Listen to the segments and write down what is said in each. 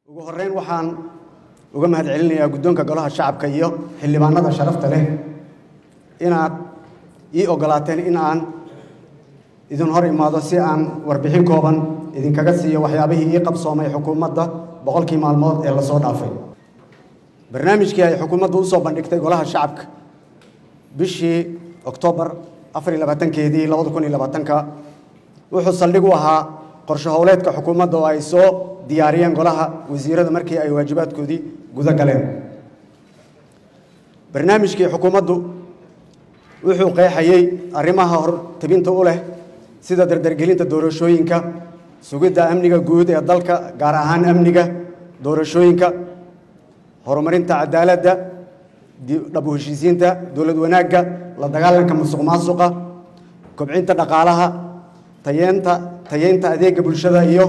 ugu horeyn waxaan uga mahad celinayaa guddoonka golaha shacabka iyo xildhibaanada sharafta leh inaad ii ogolaateen in aan idin hor imaado si aan warbixin kooban idinkaga siiyo waxyaabihii ii qabsoomay xukuumadda boqolkii maalmood ee lasoo dhaafay barnaamijkii ay xukuumaddu u soo bandhigtay golaha shacabka bishii oktoobar afar iyo labaatankeedii labada kun iyo labaatanka wuxuu saldhig u ahaa qorshe howleedka xukuumadda oo ay soo diyaariyeen golaha wasiirada markii ay waajibaadkoodii guda galeen barnaamijkii xukuumaddu wuxuu qeexayey arrimaha hortabinta u leh sida dardargelinta doorashooyinka sugidda amniga guud ee dalka gaar ahaan amniga doorashooyinka horumarinta cadaaladda dhab u heshiisiinta dowlad wanaagga la dagaalanka musuq maasuqa kobcinta dhaqaalaha tayeenta tayeynta adeega bulshada iyo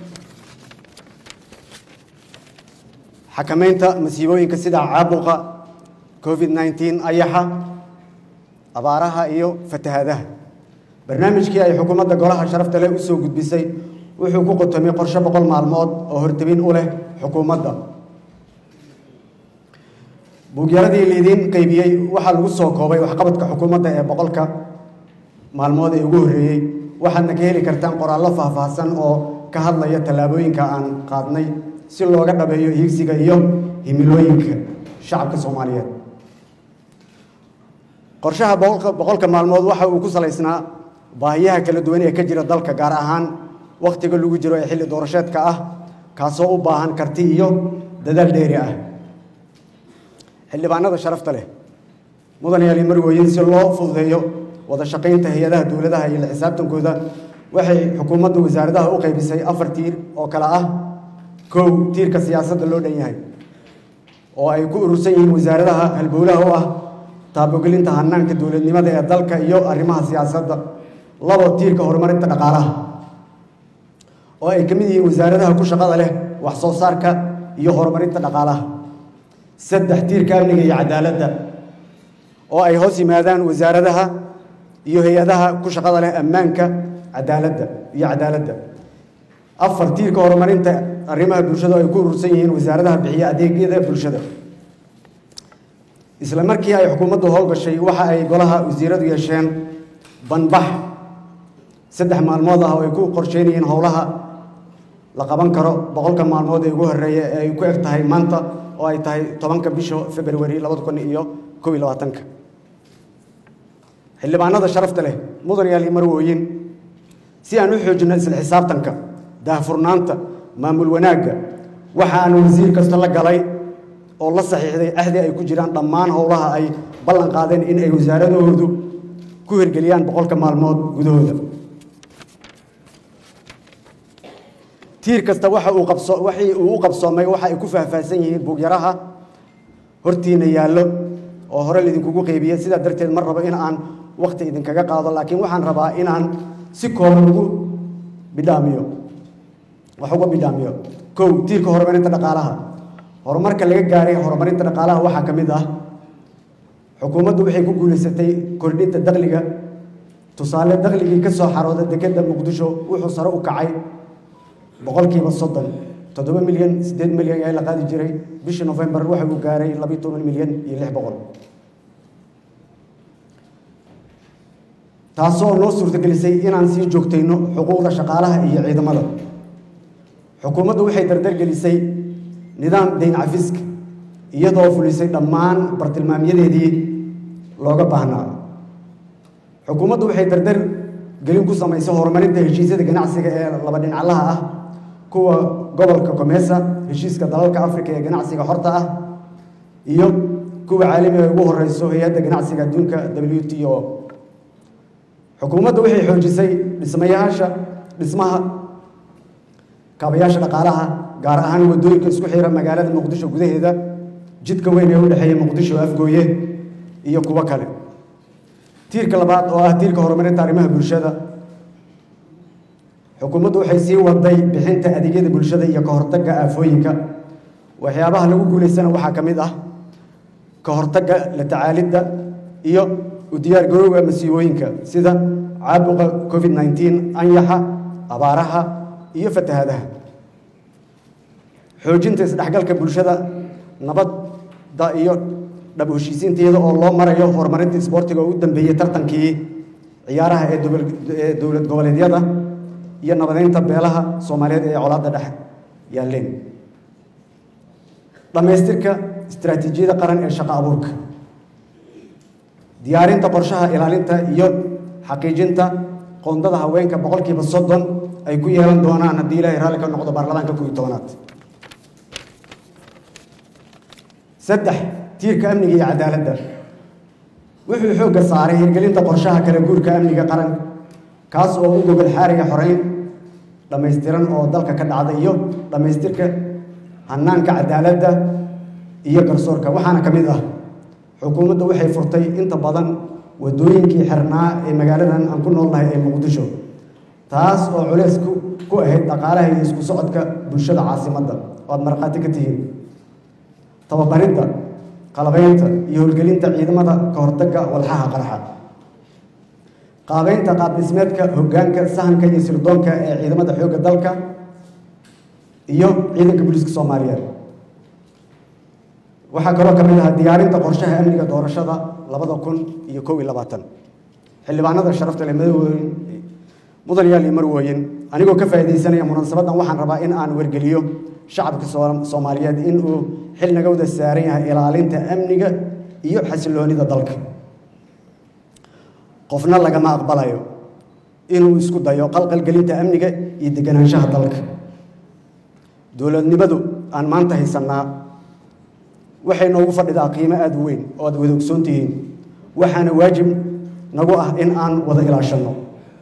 xakamaynta masiibooyinka sida caabuqa covid nneteen ayaxa abaaraha iyo fatahaadaha barnaamijkii ay xukuumadda golaha sharafta leh u soo gudbisay wuxuu ku qotomay qorshe boqol maalmood oo hortabin u leh xukuumadda buugyaradii laidiin qaybiyey waxaa lagu soo koobay waxqabadka xukuumadda ee boqolka maalmood ee ugu horreeyey waxaadna ka heli kartaan qoraallo faahfaahsan oo ka hadlaya tallaabooyinka aan qaadnay si looga dhabeeyo hiigsiga iyo himilooyinka shacabka soomaaliyeed qorshaha boqolka maalmood waxa uu ku salaysnaa baahiyaha kala duwan ee ka jira dalka gaar ahaan wakhtiga lagu jiro ee xilli doorasheedka ah kaasoo u baahan karti iyo dadaal dheeri ah xildhibaanada sharafta leh mudan yaali marwooyin si loo fududeeyo wada shaqaynta hay-adaha dowladaha iyo la xisaabtankooda waxay xukuumadda wasaaradaha u qaybisay afar tiir oo kale ah kow tiirka siyaasadda loo dhan yahay oo ay ku urursan yihiin wasaaradaha halbowlaha u ah taabogelinta hanaanka dowladnimada ee dalka iyo arrimaha siyaasadda labo tiirka horumarinta dhaqaalaha oo ay ka mid yihiin wasaaradaha ku shaqada leh wax soo saarka iyo horumarinta dhaqaalaha saddex tiirka amniga iyo cadaaladda oo ay hoos yimaadaan wasaaradaha iyo hay-adaha ku shaqada leh ammaanka cadaaladda iyo cadaaladda afar tiirka horumarinta arrimaha bulshada oo ay ku urursan yihiin wasaaradaha bixiya adeegyada bulshada isla markii ay xukuumaddu howlgashay waxa ay golaha wasiiradu yeesheen banbax saddex maalmood ah oo ay ku qorsheynayeen howlaha la qaban karo boqolka maalmood ee ugu horreeya ee ay ku eg tahay maanta oo ay tahay tobanka bisha februari labada kun iyo kow iyo labaatanka xildhibaanada sharafta leh mudan yaali marwooyin si aan u xoojinno isla xisaabtanka daahfurnaanta maamul wanaagga waxa aan wasiir kasta la galay oo la saxiixday ahdi ay ku jiraan dhammaan howlaha ay ballan qaadeen in ay wasaaradahoodu ku hirgeliyaan boqolka maalmood gudahooda tiir kasta waxa uu qabso waxii uu u qabsoomay waxa ay ku faahfaahsan yihiin buugyaraha hortiina yaallo oo hore laidinkugu qeybiyey sidaa darteed mar rabo in aan wakhti idinkaga qaado laakiin waxaan rabaa inaan si kooban ugu bidhaamiyo wax uga bidhaamiyo kow tiirka horumarinta dhaqaalaha horumarka laga gaaray horumarinta dhaqaalaha waxaa ka mid ah xukuumaddu waxay ku guulaysatay kordhinta dakhliga tusaale dakhligii ka soo xarooda dekedda muqdisho wuxuu sare u kacay boqolkiiba soddon toddoba milyan siddeed milyan ayaa la qaadi jiray bishii nofembar waxa uu gaaray labiyo toban milyan iyo lix boqol taasoo noo suurtagelisay inaan sii joogtayno xuquuqda shaqaalaha iyo ciidamada xukuumaddu waxay dardargelisay nidaam dayn cafiska iyadoo fulisay dhammaan bartilmaamyadeedii looga baahnaa xukuumaddu waxay dardar gelin ku samaysay horumarinta heshiisyada ganacsiga ee laba dhinaclaha ah kuwa gobolka komesa heshiiska dalalka afrika ee ganacsiga xorta ah iyo kuwa caalamiga ugu horeyso hay-adda ganacsiga adduunka w t o xukuumadda waxay xoojisay dhismayaasha dhismaha kaabayaasha dhaqaalaha gaar ahaan waddooyinka isku xira magaalada muqdisho gudaheeda jidka weyn ee u dhexeeya muqdisho afgooye iyo kuwo kale tiirka labaad oo ah tiirka horumarinta arrimaha bulshada xukuumaddu waxay sii waday bixinta adeegyada bulshada iyo ka hortagga aafooyinka waxyaabaha lagu guulaysana waxaa ka mid ah ka hortagga la tacaalidda iyo u diyaar garowga masiibooyinka sida caabuqa covid nneteen anyaxa abaaraha iyo fatahaadaha xoojinta isdhexgalka bulshada nabadda iyo dhab heshiisiinteeda oo loo marayo horumarinta isboortiga oo u dambeeyey tartankii ciyaaraha ee ee dowlad goboleedyada iyo nabadeynta beelaha soomaaliyeed ee colaadda dhex yaalleen dhammaystirka istaraatiijiyada qaran ee shaqo abuurka diyaarinta qorshaha ilaalinta iyo xaqiijinta qoondada haweenka boqolkiiba soddon ay ku yeelan doonaan haddii ilaahay raalli ka noqdo baarlamaanka kuwii tobanaad saddex tiirka amniga iyo cadaaladda wuxuu xoogga saaray hirgelinta qorshaha kala guurka amniga qaran kaas oo u gogol xaariga xoreyn dhammaystiran oo dalka ka dhacda iyo dhammaystirka hanaanka cadaaladda iyo garsoorka waxaana ka mid ah xukuumadda waxay furtay inta badan waddooyinkii xirnaa ee magaaladan aan ku noolnahay ee muqdisho taas oo culeys ku ahayd dhaqaalaha iyo isku socodka bulshada caasimadda oo aad markhaati ka tihiin tababaridda qalabaynta iyo howlgelinta ciidamada ka hortagga walxaha qarxa qaabeynta qaabdhismeedka hoggaanka sahanka iyo sirdoonka ee ciidamada xoogga dalka iyo ciidanka booliiska soomaaliyeed waxaa kaloo ka mid ah diyaarinta qorshaha amniga doorashada labada kun iyo kow iyo labaatan xildhibaanada sharafta leh madawooyin mudan yaal iyo marwooyin anigoo ka faa'iidaysanaya munaasabadan waxaan rabaa in aan wargeliyo shacabka soomaaliyeed in uu xil naga wada saaran yahay ilaalinta amniga iyo xasiloonida dalka qofna lagama aqbalayo inuu isku dayo qalqalgelinta amniga iyo deganaanshaha dalka dowladnimadu aan maanta haysannaa waxay noogu fadhidaa qiimo aada u weyn oo aad wada ogsoon tihiin waxaana waajib nagu ah in aan wada ilaashanno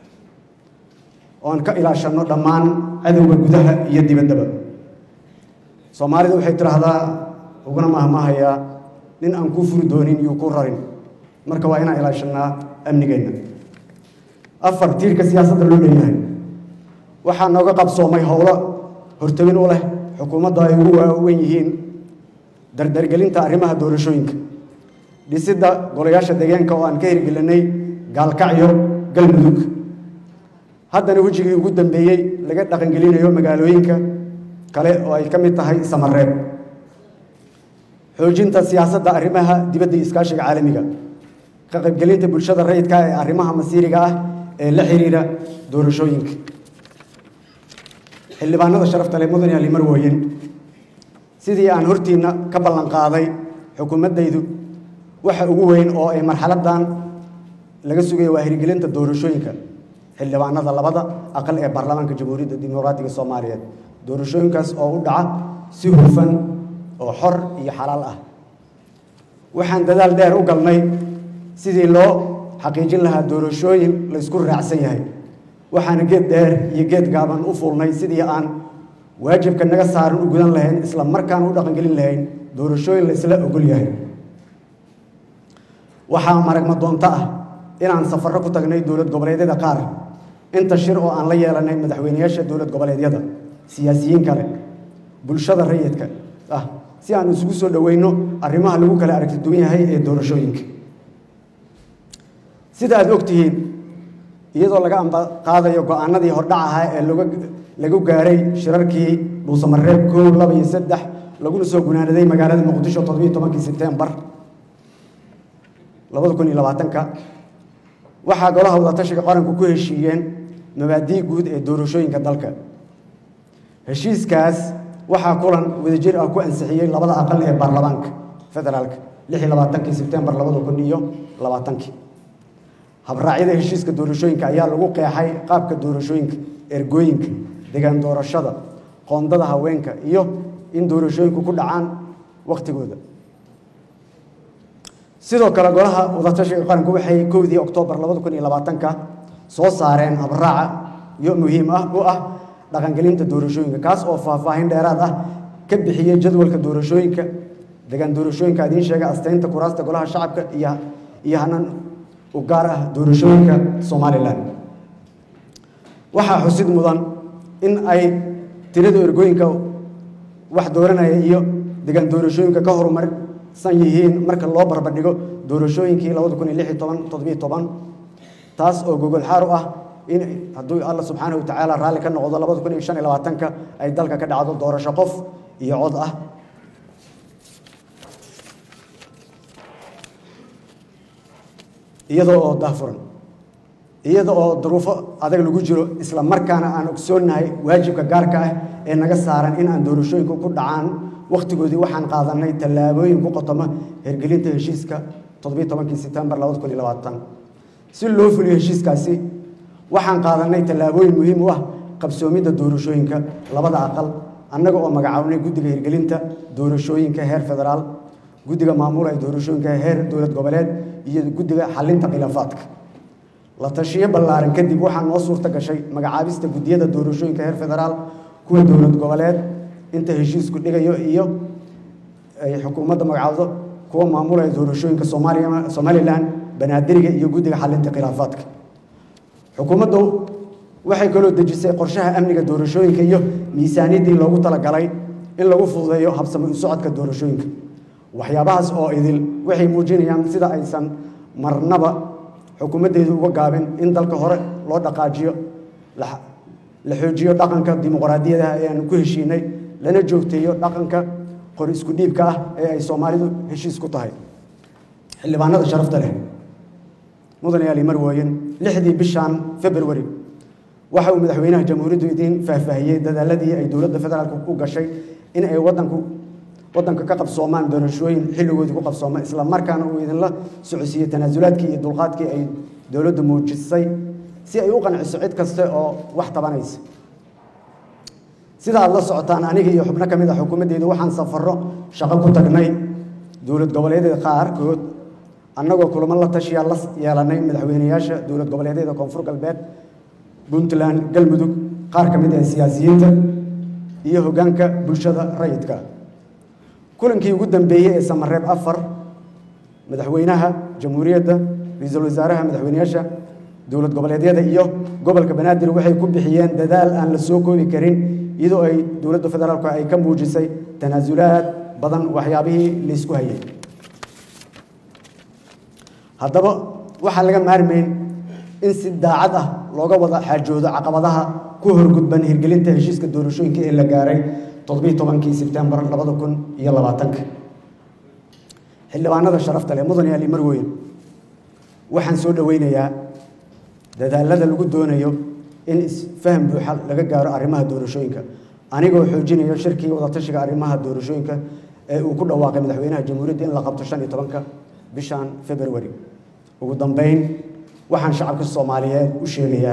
oo aan ka ilaashanno dhammaan cadowga gudaha iyo dibaddaba soomaalidu waxay tidhaahdaa uguna mahmahayaa nin aan kuu furi doonin iyo kuu rarin marka waa inaan ilaashannaa amnigeenna afar tiirka siyaasadda loo leeyahay waxaa nooga qabsoomay howlo hortebin u leh xukuumadda ay ugu waaweyn yihiin dardargelinta arrimaha doorashooyinka dhisidda golayaasha deegaanka oo aan ka hirgelinay gaalkacyo galmudug haddana wejigii ugu dambeeyey laga dhaqangelinayo magaalooyinka kale oo ay ka mid tahay samareeb xoojinta siyaasadda arrimaha dibadda iyo iskaashiga caalamiga ka qaybgelinta bulshada rayidka ee arrimaha masiiriga ah ee la xiriira doorashooyinka xildhibaanada sharafta leh mudan yaali marwooyin sidii aan hortiinna ka ballan qaaday xukuumaddaydu waxa ugu weyn oo ay marxaladdan laga sugaya waa hirgelinta doorashooyinka xildhibaanada labada aqal ee baarlamaanka jamhuuriyadda dimuqraatiga soomaaliyeed doorashooyinkaas oo u dhaca si hufan oo xor iyo xalaal ah waxaan dadaal dheer u galnay sidii loo xaqiijin lahaa doorashooyin la ysku raacsan yahay waxaana geed dheer iyo geed gaaban u fuulnay sidii aan waajibka naga saaran u gudan lahayn isla markaan u dhaqangelin lahayn doorashooyin la isla ogol yahay waxaa maragma doonto ah inaan safarro ku tagnay dowlad goboleedyada qaar inta shir oo aan la yeelanay madaxweyneyaasha dowlad goboleedyada siyaasiyiin kale bulshada rayidka ah si aan isugu soo dhoweyno arrimaha lagu kala aragti duwan yahay ee doorashooyinka sida aad og tihiin iyadoo laga amba qaadayo go-aanadii hordhac ahaa ee lagu gaaray shirarkii dhuusamareeb koow laba iyo saddex laguna soo gunaanaday magaalada muqdisho toddobiyo tobankii sebtembar labada kun iyo labaatanka waxaa golaha wadatashiga qaranku ku heshiiyeen mabaadii guud ee doorashooyinka dalka heshiiskaas waxaa kulan wadajir ah ku ansixiyey labada aqal ee baarlamaanka federaalka lix iyo labaatankii sebtembar labada kun iyo labaatankii habraacyada heshiiska doorashooyinka ayaa lagu qeexay qaabka doorashooyinka ergooyinka degaan doorashada qoondada haweenka iyo in doorashooyinku ku dhacaan wakhtigooda sidoo kale golaha wadatashiga qaranku waxay kowdii oktoobar labada kun iyo labaatanka soo saareen habraaca iyo muhiim ah u ah dhaqangelinta doorashooyinka kaas oo faahfaahin dheeraad ah ka bixiyey jadwalka doorashooyinka degaan doorashooyinka idiin sheega asteynta kuraasta golaha shacabka iyo iyo hanan u gaar ah doorashooyinka somalilan waxaa xusid mudan in ay tirada ergooyinka wax dooranaya iyo degaan doorashooyinka ka horumarsan yihiin marka loo barbardhigo doorashooyinkii labada kun iyo lix iyo toban toddobiyo toban taas oo gogol xaar u ah in hadduu alla subxaanahu watacaala raalli ka noqdo labada kun iyo shan iyo labaatanka ay dalka ka dhacdo doorasho qof iyo cod ah iyadoo oo dahfuran iyada oo duruufo adag lagu jiro isla markaana aan ogsoonnahay waajibka gaarka ah ee naga saaran in aan doorashooyinku ku dhacaan wakhtigoodii waxaan qaadanay tallaabooyin ku qotoma hergelinta heshiiska toddobiyi tobankii sebtembar labada kun iyo labaatan si loo fuliyo heshiiskaasi waxaan qaadanay tallaabooyin muhiim u ah qabsoomidda doorashooyinka labada aqal annaga oo magacaabnay guddiga hirgelinta doorashooyinka heer federaal guddiga maamula ee doorashooyinka heer dowlad goboleed iyo guddiga xalinta khilaafaadka la tashiyo ballaaran kadib waxaa noo suurta gashay magacaabista guddiyada doorashooyinka heer federaal kuwa dowlad goboleed inta heshiisku dhigayo iyo ay xukuumadda magacaabdo kuwa maamulaya doorashooyinka soomaaliya somalilan banaadiriga iyo guddiga xalinta khilaafaadka xukuumaddu waxay kaloo dejisay qorshaha amniga doorashooyinka iyo miisaaniyaddii loogu talagalay in lagu fududeeyo habsami u socodka doorashooyinka waxyaabahaas oo idil waxay muujinayaan sida aysan marnaba xukuumaddeedu uga gaabin in dalka hore loo dhaqaajiyo la xoojiyo dhaqanka dimuqraadiyadaha ee aan ku heshiinay lana joogteeyo dhaqanka qori isku dhiibka ah ee ay soomaalidu heshiis ku tahay xildhibaanada sharafta leh mudan yaali marwooyin lixdii bishan february waxa uu madaxweynaha jamhuuriyaddu idiin faahfaahiyey dadaaladii ay dowladda federaalka u gashay in ay wadanku wadanka ka qabsoomaan doorashooyin xilligoodii ku qabsooma isla markaana uu idinla socodsiiyey tanaasulaadkii iyo dulqaadkii ay dowladdu muujisay si ay u qanciso cid kaste oo wax tabanaysa sida aad la socotaan aniga iyo xubno ka mid a xukuumaddeedu waxaan safarro shaqo ku tagnay dowlad goboleedyada qaarkood annagoo kulamo la tashiyaa la yeelanay madaxweyneyaasha dowlad goboleedyada koonfur galbeed puntland galmudug qaar ka mid ah siyaasiyiinta iyo hoggaanka bulshada rayidka kulankii ugu dambeeyey ee samareeb afar madaxweynaha jamhuuriyadda ra-iisul wasaaraha madaxweyneyaasha dowlad goboleedyada iyo gobolka banaadir waxay ku bixiyeen dadaal aan la soo koobi karin iyadoo ay dowladda federaalku ay ka muujisay tanaasulaad badan waxyaabihii laysku hayay haddaba waxaan laga maarmayn in si daacad ah looga wada xaajoodo caqabadaha ku horgudban hirgelinta heshiiska doorashooyinka ee la gaaray toddobiyi tobankii sebtembar labada kun iyo labaatanka xildhibaanada sharafta leh mudan yaali marweyn waxaan soo dhoweynayaa dadaalada lagu doonayo in isfaham buuxa laga gaaro arrimaha doorashooyinka anigoo xoojinayo shirkii wadatashiga arrimaha doorashooyinka ee uu ku dhawaaqay madaxweynaha jamhuuriyadda in la qabto shan iyo tobanka bishan february ugu dambeyn waxaan shacabka soomaaliyeed u sheegayaa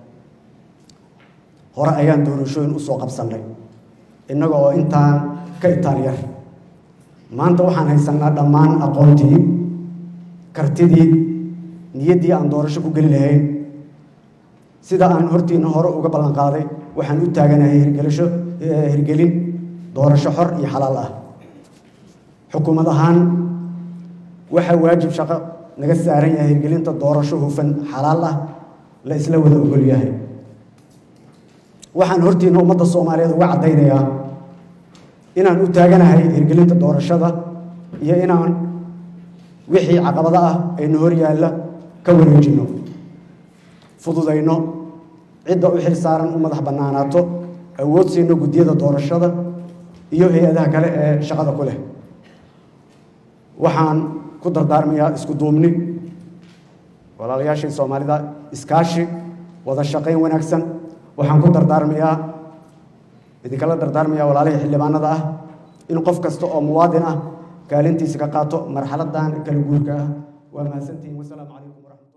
hore ayaan doorashooyin usoo qabsannay innaga oo intaan ka itaalyar maanta waxaan haysanaa dhammaan aqoontii kartidii niyaddii aan doorasho ku geli lahayn sida aan hortiina hore uga ballan qaaday waxaan u taaganahay hirgelisho hirgelin doorasho xor iyo xalaal ah xukuumad ahaan waxaa waajib shaqo naga saaran yahay hirgelinta doorasho hufan xalaal ah la isla wada ogol yahay waxaan hortiina ummadda soomaaliyeed uga caddaynayaa inaan u taaganahay hirgelinta doorashada iyo inaan wixii caqabado ah aynu hor yaalla ka wareejinno fududayno cidda u xil saaran u madax bannaanaato awood siino guddiyada doorashada iyo hay-adaha kale ee shaqada ku leh waxaan ku dardaarmayaa isku duubni walaalayaashii soomaalida iskaashi wada shaqayn wanaagsan waxaan ku dardaarmayaa idinkala dardaarmayaa walaalihii xildhibaanada ah in qof kasta oo muwaadin ah kaalintiisa ka qaato marxaladan kala guurka ah waa mahadsantihiin wasalaamu calaykum waraxmat